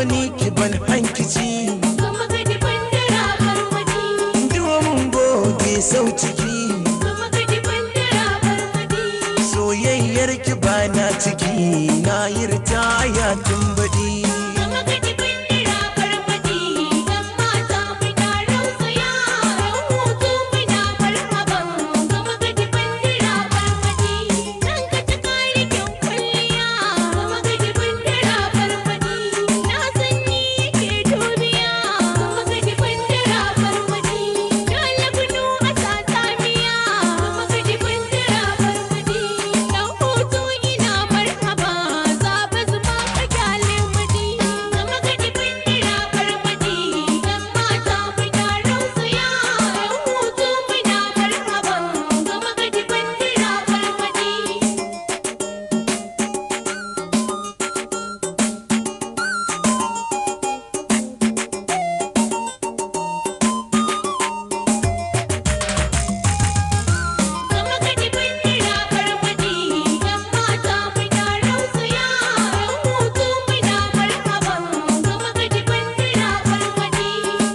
ni ki ban hankici gama gadi bandara barmadi domin goge sau ciki gama gadi bandara barmadi soyayyar ki ba na ciki na yi ritaya tun baɗi gama gadi bandara barmadi dan mata muna rausaya yan hutu muna marhaban gama gadi bandara barmadi dan ka ta kare kyan kwalliya gama gadi bandara barmadi na san ni ke duniya gama gadi bandara barmadi na labnu a satamiya gama gadi bandara barmadi dan hutu ina marhaba zaɓa zuma ka kyale madi gama gadi bandara barmadi dan mata muna rausaya yan hutu muna marhaban gama gadi bandara barmadi Gama gadi bandira barmadi yan mata muna rausaya yan hutu muna marhaban gama gadi bandira barmadi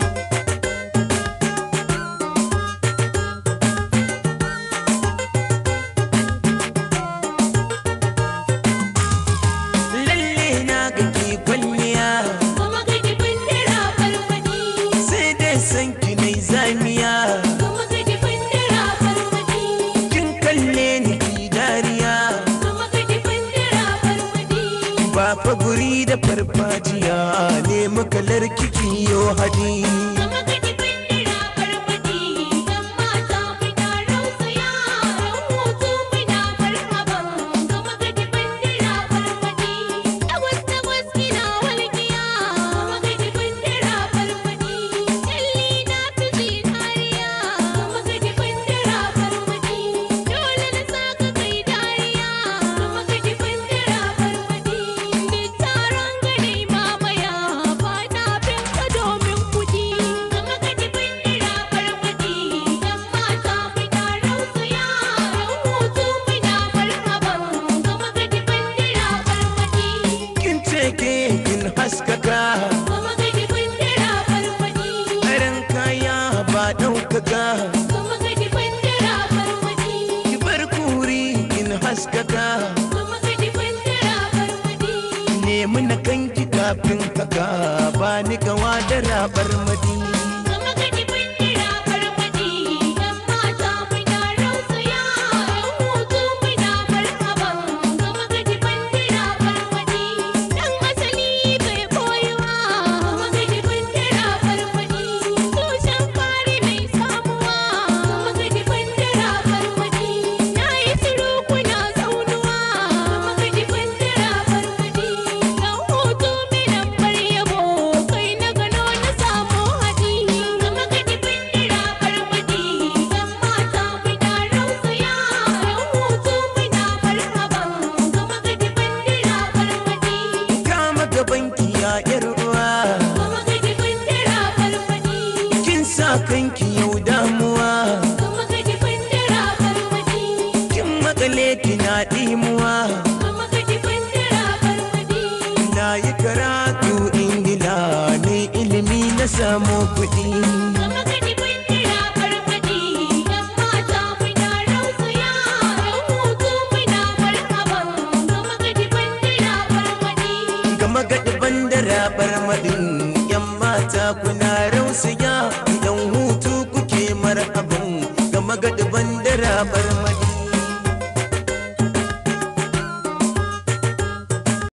lalle na ga ki kwalliya gama gadi bandira barmadi sai dai san ki nai zamiya gama gadi bandira barmadi kin kalle ni ki dariya gama gadi bandira barmadi ba fa guri da farfajiya ne makalar kiki yo hadi gama gadi bandira barmadi yan mata muna rausaya yan hutu muna marhaban gama gadi bandira barmadi tagwas tagwas kina walƙiya gama gadi bandira barmadi kyalli na fi zinariya gama gadi bandira barmadi dole na saka kai dariya gama gadi bandira barmadi duk taron gari mamaya ba na bin ka domin kuɗi gama gadi bandira barmadi yan mata muna rausaya yan hutu muna marhaban gama gadi bandira barmadi kin ce ke kin haskaka gama gadi bandira barmadi Aran kaya ba ɗaukaka gama gadi bandira barmadi ki bar kuri kin haskaka gama gadi bandira barmadi nemi na kanki kafin haka ba ni gawa da rabar madi gama gadi bandira barmadi yan mata muna rausaya yan hutu muna marhaban gama gadi bandira barmadi dan asali bai koyuwa gama gadi bandira barmadi tushen fari mai samuwa gama gadi bandira barmadi na yi shiru kuna zaunuwa gama gadi bandira barmadi dan hutu minan bar yabo kai na gano na samu hadi gama gadi bandira barmadi yan mata muna rausaya yan hutu muna marhaban gama gadi bandira barmadi kama gaban ki ya yar uwa gama gadi bandira barmadi kin sa kanki yau damuwa gama gadi bandira barmadi kin makale kina dimuwa gama gadi bandira barmadi na yi karatu ingila ne ilimi na samu kuɗi gama gadi bandira barmadi yan mata muna rausaya yan hutu muna marhaban gama gadi bandira barmadi gama gaɗi bandara barmadin yan mata kuna rausaya idan hutu kuke marhaban gama gaɗi bandara barmadin